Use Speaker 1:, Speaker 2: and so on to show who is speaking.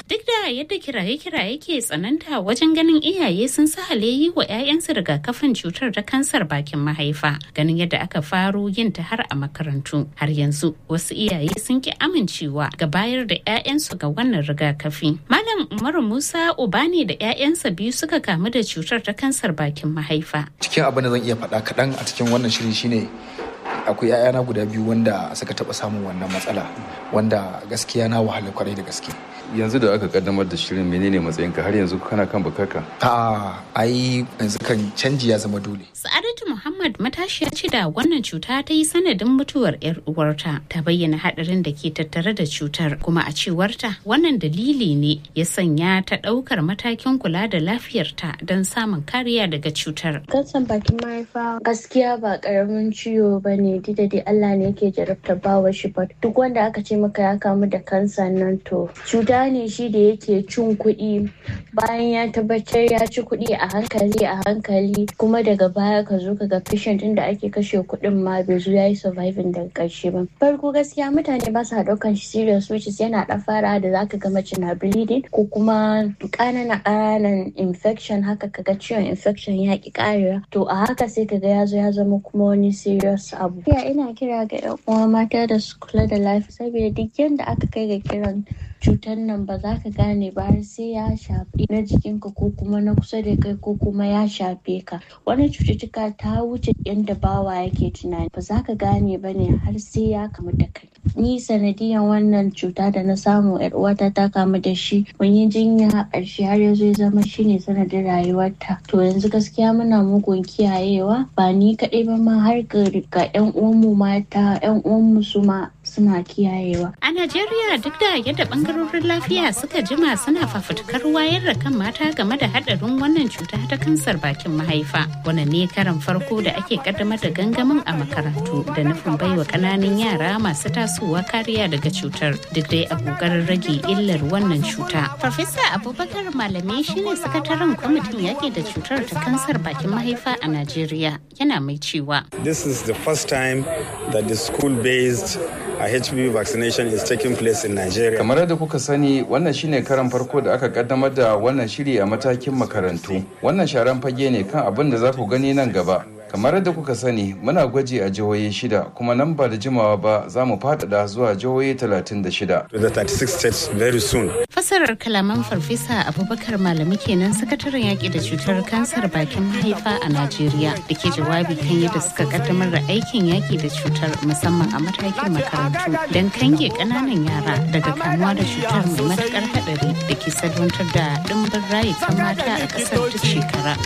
Speaker 1: Duk da yadda kiraye-kiraye ke tsananta wajen ganin iyaye sun sahale yi wa 'ya'yansu rigakafin cutar ta kansar bakin mahaifa ganin yadda aka faro yin ta har a makarantu har yanzu wasu iyaye sun ki amincewa ga bayar da 'ya'yansu ga wannan rigakafi. Malam Umaru Musa Ubani da 'ya'yansa biyu suka kamu da cutar ta kansar bakin mahaifa.
Speaker 2: Cikin abin da zan iya faɗa kaɗan a cikin wannan shiri shine akwai 'ya'yana guda biyu wanda suka taɓa samun wannan matsala wanda gaskiya na wahala kwarai da gaske.
Speaker 3: yanzu da aka kaddamar da shirin menene matsayinka har yanzu kana kan bakarka
Speaker 2: a ai yanzu kan canji ya zama dole
Speaker 1: sa'adatu muhammad matashiya ce da wannan cuta ta yi sanadin mutuwar yar uwarta ta bayyana hadarin da ke tattare da cutar kuma a cewarta wannan dalili ne ya sanya ta daukar matakin kula da lafiyarta don samun kariya daga cutar
Speaker 4: kansan bakin mahaifa gaskiya ba karamin ciwo ba ne da dai allah ne yake jarabta bawa shi ba duk wanda aka ce maka ya kamu da kansa nan to cuta ne shi da yake cin kuɗi bayan ya tabbatar ya ci kuɗi a hankali a hankali kuma daga baya ka zo ka ga patient inda ake kashe kuɗin ma bai zo ya yi surviving daga ƙarshe ba farko gaskiya mutane ba sa ɗaukan shi serious which is yana ɗan fara da zaka ga mace na bleeding ko kuma ƙananan ƙananan infection haka kaga ciwon infection ya ƙi ƙarewa to a haka sai kaga ya zo ya zama kuma wani serious abu ina kira ga 'yan uwa mata da su kula da lafiya saboda duk yanda aka kai ga kiran cutar nan ba za ka gane ba har sai ya shafi na jikinka ko kuma na kusa da kai ko kuma ya shafe ka wani cututtuka ta wuce yadda bawa yake tunani ba za ka gane ba ne har sai ya kamu da kai ni sanadiyan wannan cuta da na samu yar uwata ta kamu da shi mun yi jinya a ƙarshe har ya zo ya zama shine sanadin rayuwarta to yanzu gaskiya muna mugun kiyayewa ba ni kaɗai ba ma har ga yan uwanmu mata yan uwanmu su ma suna kiyayewa
Speaker 1: a najeriya duk da yadda bangarorin lafiya suka jima suna fafutukar wayar da kan mata game da hadarin wannan cuta ta kansar bakin mahaifa wannan ne karan farko da ake kaddamar da gangamin a makarantu da nufin baiwa kananan yara masu tasowa kariya daga cutar duk dai a kokarin rage illar wannan cuta farfesa abubakar malame shine sakataren kwamitin yaki da cutar ta kansar bakin mahaifa a najeriya yana mai cewa
Speaker 5: this is the first time that the school-based a HPV vaccination is taking place in Nigeria.
Speaker 3: Kamar yadda kuka sani wannan shine karan farko da aka kaddamar da wannan shiri a matakin makarantu. Wannan sharan fage ne kan abin da za ku gani nan gaba. Kamar yadda kuka sani muna gwaji a jihohi shida kuma nan ba da jimawa ba za mu faɗaɗa zuwa jihohi 36.
Speaker 5: To the 36 states very soon.
Speaker 1: Fasarar kalaman farfesa Abubakar Malami kenan sakataren yaƙi da cutar kansar bakin mahaifa a Najeriya da ke jawabi kan yadda suka kaddamar da aikin yaƙi da cutar musamman a matakin makarantu don kange ƙananan yara daga kamuwa da cutar mai matuƙar haɗari da ke salwantar da ɗimbin rayukan mata a ƙasar duk shekara.